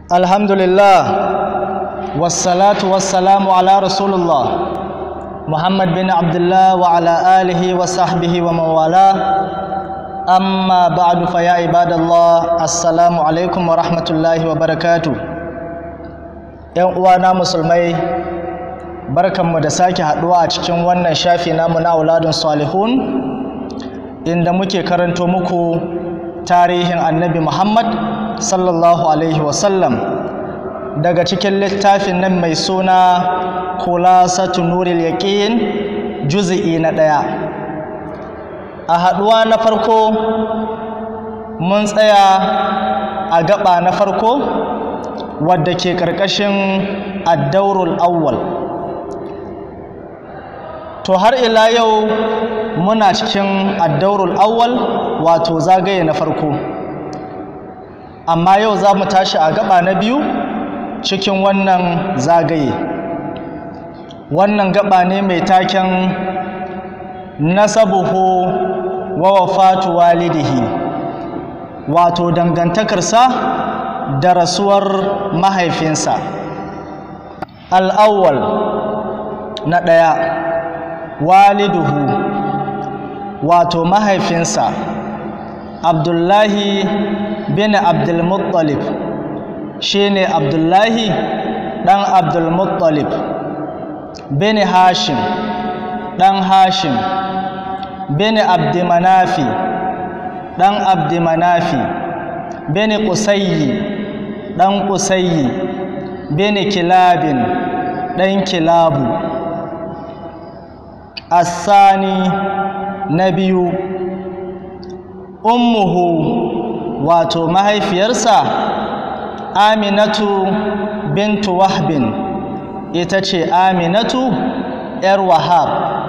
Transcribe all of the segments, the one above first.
alhamdulillah wassalatu wassalamu ala rasulullah muhammad bin abdullah wa ala alihi wa sahbihi wa mawala amma ba'du fa ya ibadallah assalamu alaikum wa rahmatullahi wa barakatu yan uwana musulmai barkanmu da sake haduwa a cikin wannan shafi namu na auladun salihun inda muke karanto muku tarihin annabi muhammad sallallahu alaihi wasallam daga cikin littafin nan mai suna kulasatu nuril yaqin juz'i na ɗaya a haɗuwa na farko mun tsaya a gaba na farko wadda ke ƙarƙashin addaurul awwal to har ila yau muna cikin addaurul awwal wato zagaye na farko amma yau za mu tashi a gaba na biyu cikin wannan zagaye wannan gaba ne mai taken nasabuhu wa wafatu walidihi wato dangantakarsa da rasuwar mahaifinsa al'awwal na ɗaya waliduhu wato mahaifinsa abdullahi bin abdulmuttalib shi ne abdullahi ɗan abdulmuttalib bin hashim ɗan hashim bin abdimanafi ɗan abdimanafi bin ƙusayyi ɗan ƙusayyi bin kilabin ɗan kilabu asani na biyu ummuhu wato mahaifiyarsa aminatu bintu wahbin ita ce aminatu ‘yar wahab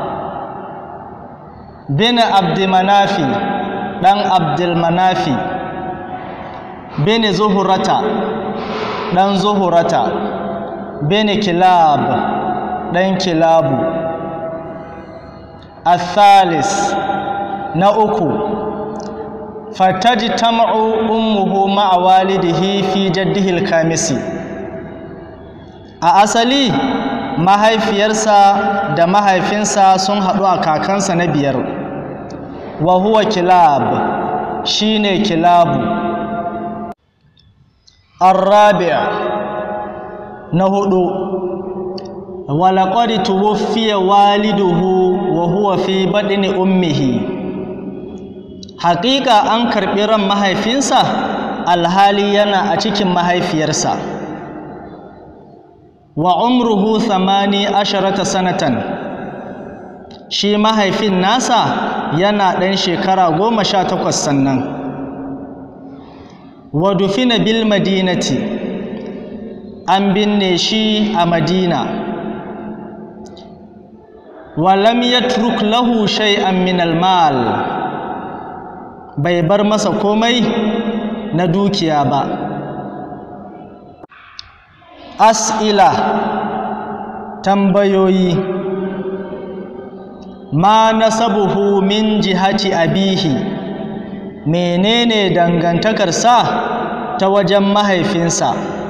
bin abdimanafi ɗan abdulmanafi bin zuhurata ɗan zuhurata bin kilab ɗan kilabu الثالث نأكو فتجتمع أمه مع والده في جده الكامس a asali mahaifiyarsa da mahaifinsa sun haɗu a kakansa na biyar wa huwa kilab shine kilabu arrabi'a na hudu walaƙwari tuwuffiya waliduhu wa huwa fi baɗini ummihi haƙiƙa an karɓi ran mahaifinsa alhali yana a cikin mahaifiyarsa wa umruhu thamani asharata sanatan shi mahaifin nasa yana ɗan shekara goma sha takwas sannan wa dufina bil madinati an binne shi a madina walam yatruk lahu shay'an min almal bai bar masa komai na dukiya ba as'ila tambayoyi ma nasabuhu min jihati abihi menene dangantakarsa ta wajen mahaifinsa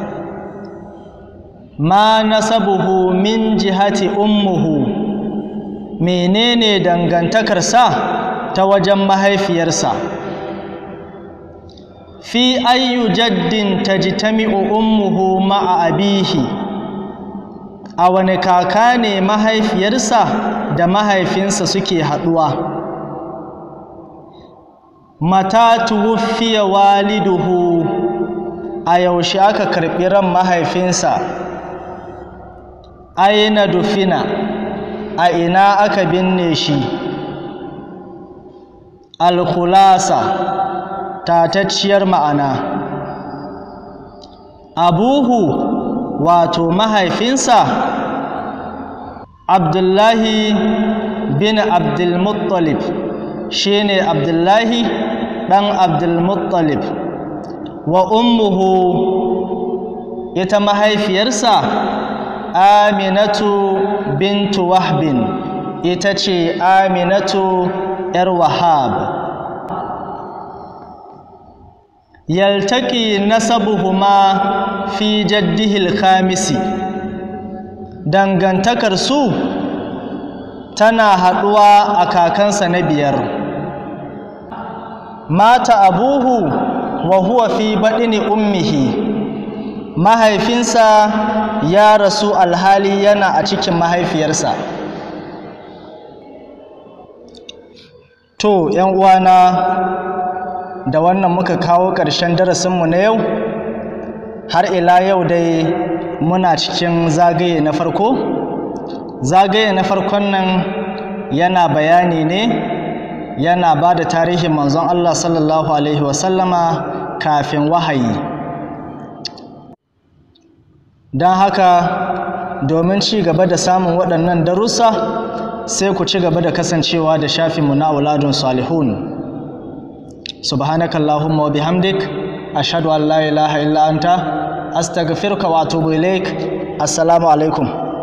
ma nasabuhu min jihati ummuhu menene dangantakarsa ta wajen mahaifiyarsa fi ayyu jaddin tajtami'u ummuhu ma'a abihi a wani kaka ne mahaifiyarsa da mahaifinsa suke haɗuwa mata tuwuffiya waliduhu a yaushe aka karɓi ran mahaifinsa aina dufina a ina aka binne shi alkhulasa tatacciyar ma'ana abuhu wato mahaifinsa abdullahi bin abdulmuttalib shine abdullahi ɗan abdulmuttalib wa ummuhu ita mahaifiyarsa aminatu bintu wahbin ita ce aminatu ‘yar wahab yaltaki nasabuhuma fi jaddihil khamisi dangantakar su tana haɗuwa a kakansa na biyar mata abuhu wa huwa fi baɗini ummihi mahaifinsa ya rasu alhali yana a cikin mahaifiyarsa to ‘yan uwana da wannan muka kawo ƙarshen darasinmu na yau har ila yau dai muna cikin zagaye na farko zagaye na farkon nan yana bayani ne yana ba da tarihin manzon Allah sallallahu Alaihi wasallama kafin wahayi don haka domin ci gaba da samun waɗannan darussa sai ku ci gaba da kasancewa da shafinmu na auladun salihun subhanakallahumma wa bihamdik ashhadu an la ilaha illa anta astaghfiruka wa atubu ilaik assalamu alaikum